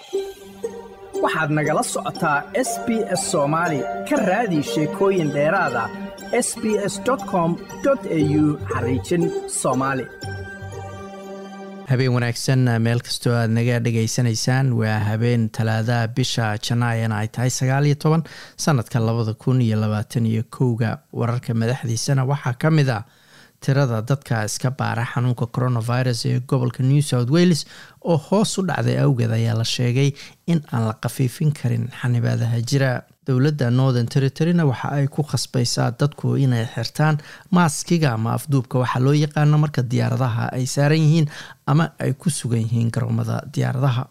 waxaad nagala socotaa s b s soomaali ka raadi sheekooyin dheeraada s b s com au xariijin soomaali habeen wanaagsan meel kastoo aad naga dhegaysanaysaan waa habeen talaadaha bisha janaayana ay tahay sagaal iyo toban sanadka labada kun iyo labaatan iyo kowga wararka madaxdiisana waxaa ka mid a tirada dadka iska baara xanuunka coronavirus ee gobolka new south wales oo hoos u dhacday awgeed ayaa la sheegay in aan la khafiifin karin xanibaadaha jira dowladda northern territoryna waxa ay ku khasbaysaa dadku inay xirtaan maaskiga ama afduubka waxaa loo yaqaano marka diyaaradaha ay saaran yihiin ama ay ku sugan yihiin garoomada diyaaradaha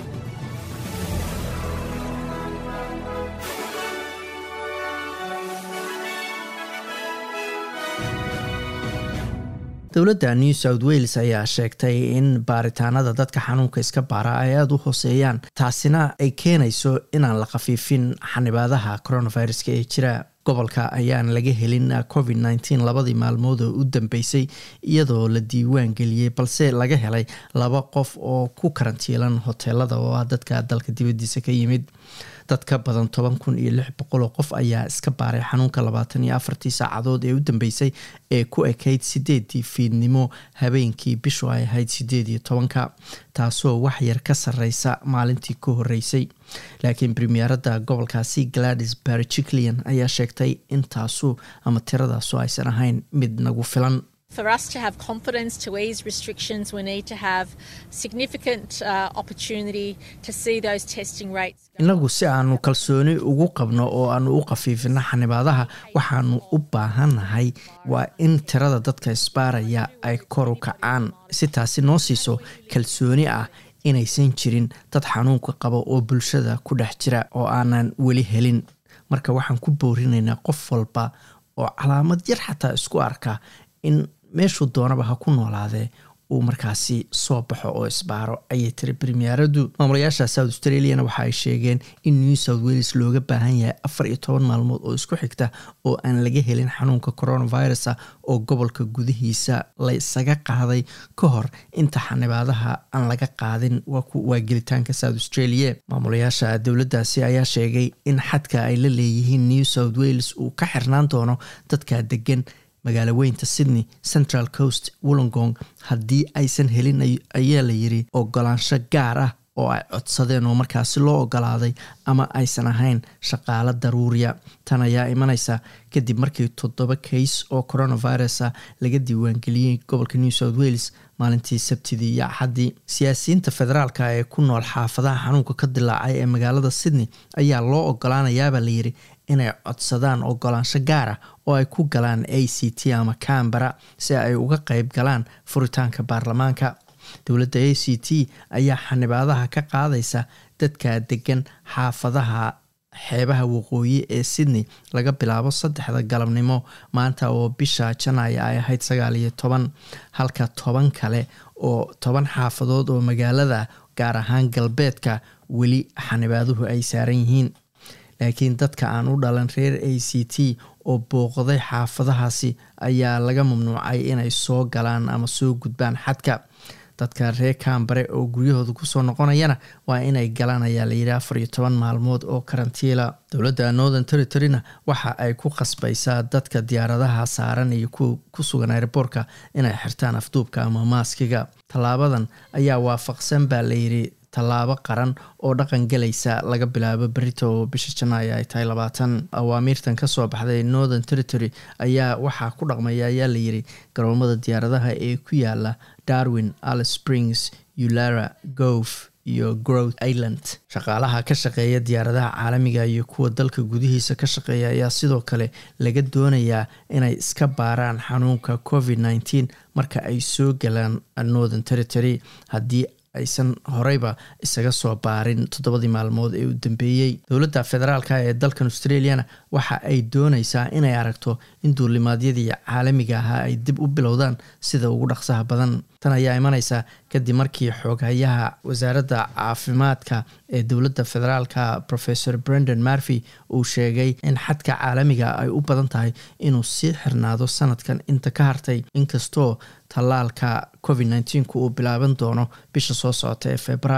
dowladda new south wales ayaa sheegtay in baaritaanada dadka xanuunka iska baara ay aada u hooseeyaan taasina ay keenayso inaan la khafiifin xanibaadaha coronaviruska ee jira gobolka ayaan laga helin covid nteen labadii maalmood oo u dambeysay iyadoo la diiwaan geliyey balse laga helay laba qof oo ku karantiilan hoteelada oo ah dadka dalka dibadiisa ka yimid dad ka badan toban kun iyo lix boqol oo qof ayaa iska baaray xanuunka labaatan iyo afartii saacadood ee u dambeysay ee ku ekayd sideedii fiidnimo habeenkii bishu ay ahayd sideed iyo tobanka taasoo wax yar ka sareysa maalintii ka horeysay laakiin premierada gobolkaasi gladys barjiclian ayaa sheegtay in taasu ama tiradaasu aysan ahayn mid nagu filan For us to have confidence to ease restrictions, we need to have significant uh, opportunity to see those testing rates. inagu si aanu kalsooni ugu qabno oo aanu u khafiifino xanibaadaha waxaanu u baahannahay waa in tirada dadka isbaaraya ay kor u kacaan si taasi noo siiso kalsooni ah inaysan jirin dad xanuunka qaba oo bulshada ku dhex jira oo aanan weli helin marka waxaan ku boorinaynaa qof walba oo calaamad yar xataa isku arka in meeshuu doonaba ha ku noolaadee uu markaasi soo baxo oo isbaaro ayay tiri premieradu maamulayaasha south australiana waxa ay sheegeen in new south wales looga baahan yahay afar iyo toban maalmood oo isku xigta oo aan laga helin xanuunka coronavirus oo gobolka gudihiisa la isaga qaaday ka hor inta xanibaadaha aan laga qaadin waa gelitaanka south australia maamulayaasha dowladdaasi ayaa sheegay in xadka ay la leeyihiin new south wales uu ka xirnaan doono dadka degan magaalo weynta sydney central coast wollongong haddii aysan helin ayaa la yiri ogolaansho gaar ah oo ay codsadeen oo markaasi loo ogolaaday ama aysan ahayn shaqaalo daruuriya tan ayaa imaneysa kadib markii toddoba kays oo coronavirus a laga diiwaangeliyey gobolka new south wales maalintii sabtidii iyo axaddii siyaasiyiinta federaalka ee ku nool xaafadaha xanuunka ka dilaacay ee magaalada sydney ayaa loo ogolaanayaabaa layiri inay codsadaan ogolaansho gaar ah oo ay ku galaan a c t ama cambara si ay uga qeyb galaan furitaanka baarlamaanka dowladda a c t ayaa xanibaadaha ka qaadaysa dadka degan xaafadaha xeebaha waqooyi ee sydney laga bilaabo saddexda galabnimo maanta oo bisha janaaya ay ahayd sagaal iyo toban halka toban kale oo toban xaafadood oo magaalada gaar ahaan galbeedka weli xanibaaduhu ay saaran yihiin laakiin dadka aan u dhalan reer a c t oo booqday xaafadahaasi ayaa laga mamnuucay inay soo galaan ama soo gudbaan xadka dadka reer kambare oo guryahooda kusoo noqonayana waa inay galaan ayaa layidhi afar iyo toban maalmood oo karantiila dowladda northern territoryna waxa ay ku khasbaysaa dadka diyaaradaha saaran iyo kuwa ku sugan airboortka inay xirtaan afduubka ama maaskiga tallaabadan ayaa waafaqsan baa layidhi tallaabo qaran oo dhaqan galaysa laga bilaabo berito oo bisha janaayo ay tahay labaatan awaamiirtan kasoo baxday northern territory ayaa waxaa ku dhaqmaya ayaa layiri garoomada diyaaradaha ee ku yaala darwin alice springs ulara gof iyo growth island shaqaalaha ka shaqeeya diyaaradaha caalamiga iyo kuwa dalka gudihiisa ka shaqeeya ayaa sidoo kale laga doonayaa inay iska baaraan xanuunka covid nteen marka ay soo galaan northern territory haddii aysan horeyba isaga soo baarin toddobadii maalmood ee u dambeeyey dowladda federaalka ee dalkan australiana waxa ay dooneysaa inay aragto in duulimaadyadii caalamiga ahaa ay dib u bilowdaan sida ugu dhaqsaha badan tan ayaa imaneysa kadib markii xooghayaha wasaaradda caafimaadka ee dowladda federaalka professor brendan marfy uu sheegay in xadka caalamiga ay u badan tahay inuu sii xirnaado sanadkan inta ka hartay inkastoo tallaalka covid nteenku uu bilaaban doono bisha soo socota ee febraayo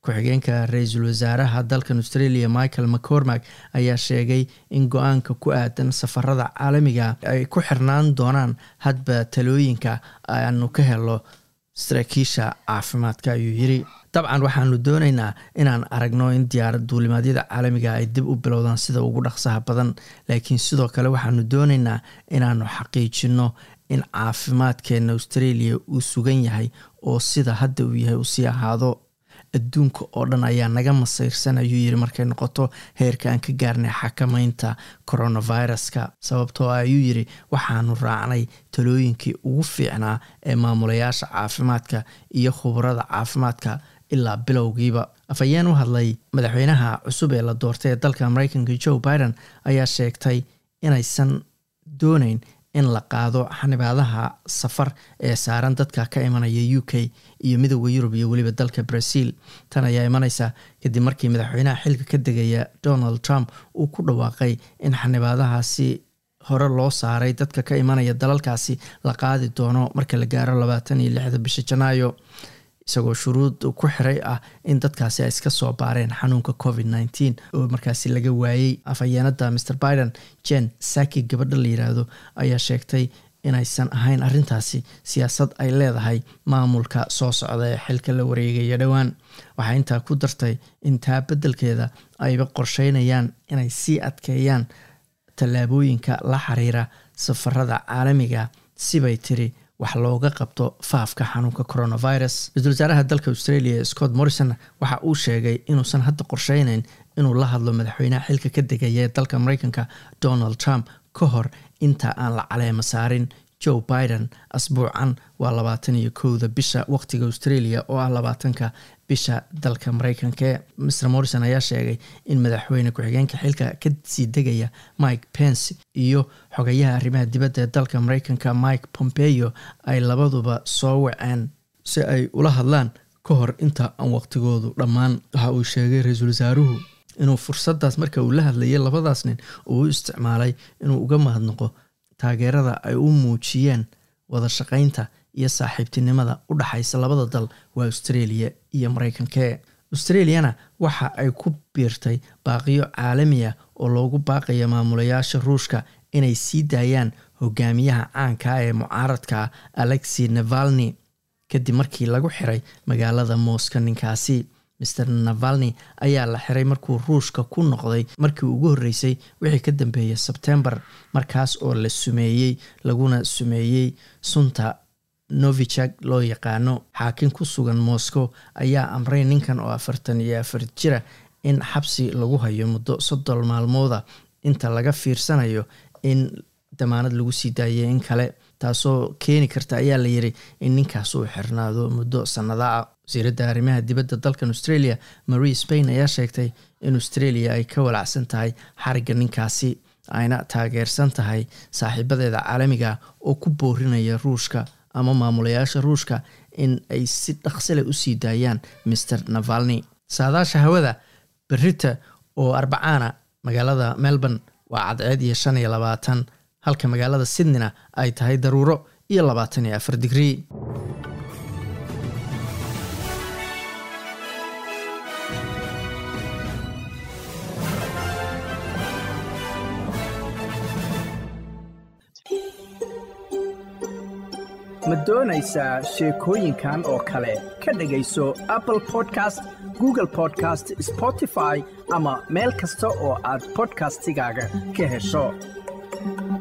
ku-xigeenka ra-iisul wasaaraha dalkan australia michael mccormack ayaa sheegay in go-aanka ku aadan safarada caalamiga ay ku xirnaan doonaan hadba talooyinka aanu ka helo saraakiisha caafimaadka ayuu yiri dabcan waxaanu doonaynaa inaan aragno in diyaarad duulimaadyada caalamiga ay dib u bilowdaan sida ugu dhaqsaha badan laakiin sidoo kale waxaanu doonaynaa inaanu xaqiijino in caafimaadkeena australia uu sugan yahay oo sida hadda uu yahay usii ahaado adduunka oo dhan ayaa naga masayrsan ayuu yiri markay noqoto heerka aan ka gaarnay xakamaynta coronaviruska sababtoo ah ayuu yiri waxaanu raacnay talooyinkii ugu fiicnaa ee maamulayaasha caafimaadka iyo khubarada caafimaadka ilaa bilowgiiba afhayeen u hadlay madaxweynaha cusub ee la doortay ee dalka mareykanka joe biden ayaa sheegtay inaysan dooneyn in la qaado xanibaadaha safar ee saaran dadka ka imanaya u k iyo midooda yurub iyo weliba dalka brazil tan ayaa imaneysa kadib markii madaxweynaha xilka ka degaya donald trump uu ku dhawaaqay in xanibaadahaasi hore loo saaray dadka ka imanaya dalalkaasi la qaadi doono marka la gaaro labaatan iyo lixda bisha janaayo isagoo shuruud ku xiray ah in dadkaasi ay iska soo baareen xanuunka covid nneteen oo markaasi laga waayey afhayeenada mr biden jen saki gabadha la yiraahdo ayaa sheegtay inaysan ahayn arrintaasi siyaasad ay leedahay maamulka soo socda ee xilka la wareegaya dhowaan waxaa intaa ku dartay in taa beddelkeeda ayba qorsheynayaan inay sii adkeeyaan tallaabooyinka la xiriira safarada caalamiga sibay tiri wax looga qabto faafka xanuunka coronavirus ra-isul wasaaraha dalka australia scott morrison waxa uu sheegay inuusan hadda qorsheyneyn inuu la hadlo madaxweynaha xilka ka degaya ee dalka mareykanka donald trump ka hor inta aan la caleemo saarin joe biden asbuucan waa labaatan iyo kowda bisha waqtiga australia oo ah labaatanka bisha dalka mareykanka mr morrison ayaa sheegay in madaxweyne ku-xigeenka xilka kasii degaya mike pence iyo xogayaha arrimaha dibadda ee dalka mareykanka mike pompeo ay labaduba soo waceen si ay ula hadlaan ka hor inta aan waqtigoodu dhammaan waxa uu sheegay ra-iisul wasaaruhu inuu fursadaas marka uu la hadlayay labadaas nin uu u isticmaalay inuu uga mahadnaqo taageerada ay u muujiyeen wada shaqaynta iyo saaxiibtinimada u dhaxaysa labada dal waa australia iyo mareykanke australiana waxa ay ku biirtay baaqiyo caalami ah oo loogu baaqaya maamulayaasha ruushka inay sii daayaan hogaamiyaha caanka ee mucaaradka alexi navalni kadib markii lagu xiray magaalada mooska ninkaasi mr navalni ayaa la xiray markuu ruushka ku noqday markii ugu horreysay wixii ka dambeeyay sebtembar markaas oo la sumeeyey laguna sumeeyey sunta novichak loo yaqaano xaakin ku sugan moscow ayaa amray ninkan oo afartan iyo afar jira in xabsi lagu hayo muddo soddon maalmooda inta laga fiirsanayo in damaanad lagu sii daayay in kale taasoo keeni karta ayaa la yiri in ninkaas uu xirnaado muddo sannada ah wasiiradda arrimaha dibadda dalkan australia marie spain ayaa sheegtay in australia ay ka walacsan tahay xarigga ninkaasi ayna taageersan tahay saaxiibadeeda caalamiga oo ku boorinaya ruushka ama maamulayaasha ruushka in ay si dhaqsile usii daayaan mr navalni saadaasha hawada berita oo arbacaana magaalada melbourne waa cadceed iyo shan iyo labaatan halka magaalada sydneyna ay tahay daruuro iyo labaatan iyo afar digrii ma doonaysaa sheekooyinkan oo kale ka dhegayso apple podcast google podcast spotify ama meel kasta oo aad bodkastigaaga ka hesho